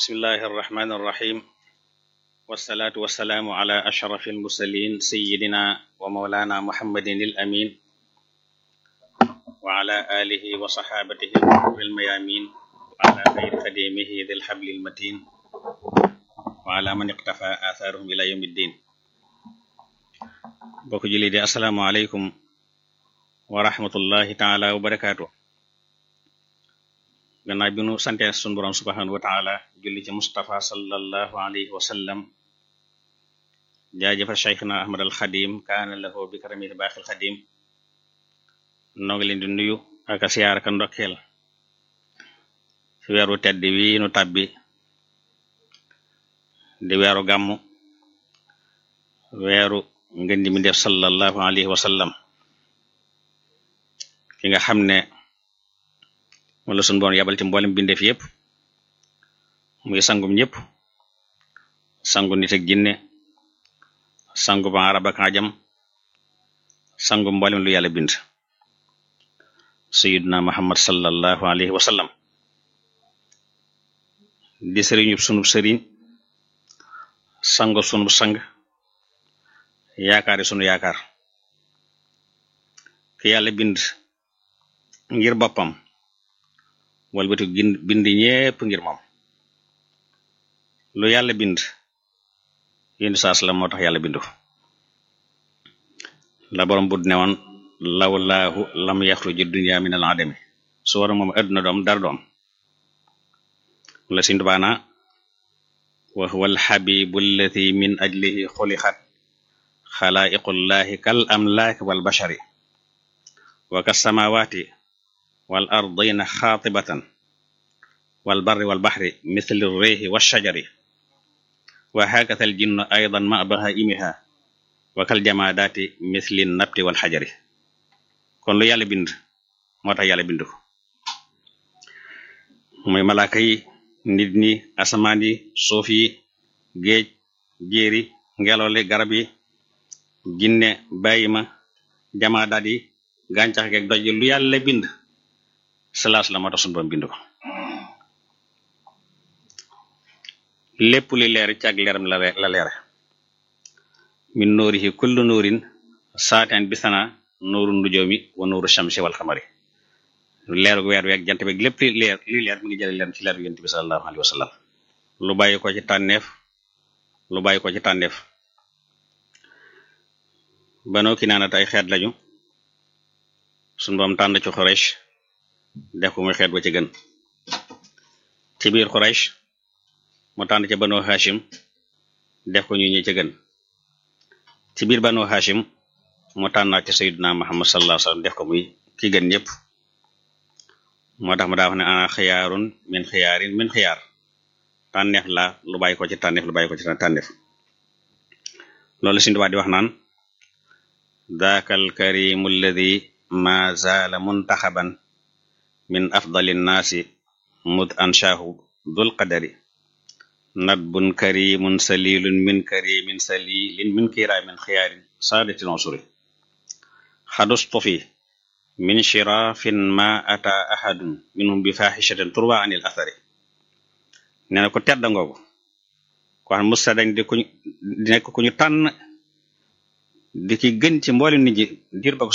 bismillahi arrahmani irrahim wasalaatu wasalaamu ala ashrafi almursalin sayidina wa maulana muhammadin il amin wa ala alihi wa saxaabatihi almayamin wa ala xayri xadimihi dil xabli almatin wa ala man iqtafa atharuhum ila yawmi ddin bokk julli di assalaamu aleykum wa rahmatullahi taala wa barakaatu gannaaw bi nu sante sun borom subhanahu wa taala julli ci Mustafa sallallahu alayhi wa sallam jaajëfa cheikhna ahmad al xadim kaana lahu bi karamil baaxil xadim noo ngi leen di nuyu ak siyaar ka ndokkeel ci weeru tedd wi nu tàbbi di weeru gàmmu weeru ngën di mi def sallallahu alayhi wa sallam ki nga xam ne wala sun boon yabal ci mboolem bindeef yépp muy sangum ñëpp sangu nit ak jinne sangu ba arab ak ajam sangu mboolem lu yàlla bind sayyiduna muhammad sallallahu alayhi wa sallam di sëriñub sunub sëriñ sangu sunub sang yaakaari sunu yaakaar ki yàlla bind ngir boppam walbati bind ñépp ngir moom lu yàlla bind yéndu saas la moo tax yàlla bindu la borom bud ne woon lawlaahu lam yaxruji dunya min al adami su war moom adduna doom dara doom la sindubaana wa huwa alxabibu allati min ajlihi xulixat xalaiqullahi kal amlaaki wal bashari wa kas samawati wal ardina xaatibatan wal barri wal baxri misli réexi wa shajari wa hakata al jinnu aydan ma bahaimiha wa kal jamaadaati misli nabti wal xajari kon lu yàlla bind moo tax yàlla bind ko muy malaaka yi nit ñi asamaan yi suuf yi géej jéeri ngelaw li garab yi jinne bàyyima jamaadaat yi gàncax geeg doj lu yàlla bind salaas la moo tax sunu borom bind ko lépp li leer ci ak leeram la la leere min nuurihi kullu nuurin saateen bisana nuuru nujoomi wa nuuru shamsi wal xamari leeru weer weeg jant beeg lépp li leer li leer mi ngi jële leer ci leer yonent bi sallallahu alayhi wa sallam lu bàyyi ko ci tànneef lu bàyyi ko ci tànneef banoo ki naanat ay xeet lañu sunu borom tànn ci Quraysh def ko muy xeet ba ci gën ci biir Quraysh mu tànn ca Banu Hashim def ko ñu ñi ci gën ci biir Banu Hashim mu tànnaat ci Sayyidina Muhammad sallallahu alayhi wasallam def ko muy ki gën ñëpp moo tax mu daa wax ne ana xiyaarun min xiyaarin min xiyaar tànneef la lu bàyyi ko ci tànneef lu bàyyi ko ci tànneef loolu Sëriñ Tuubaa di wax naan daakal karimu alladi ma zaala muntaxaban min afdali nnaasi mud anshaahu dul qadari nadbun karimun salilun min karimin salilin min kiraamin xiyaarin saadatin usuri xadustufi min shirafin ma ata ahadun minhum bi faxishatin turwa anil athari nee na ko tedda ngoogu ko xam musta dañ di kuñ di nekk ku ñu tànn di ki gën ci mboolem nit ñi diir ba ko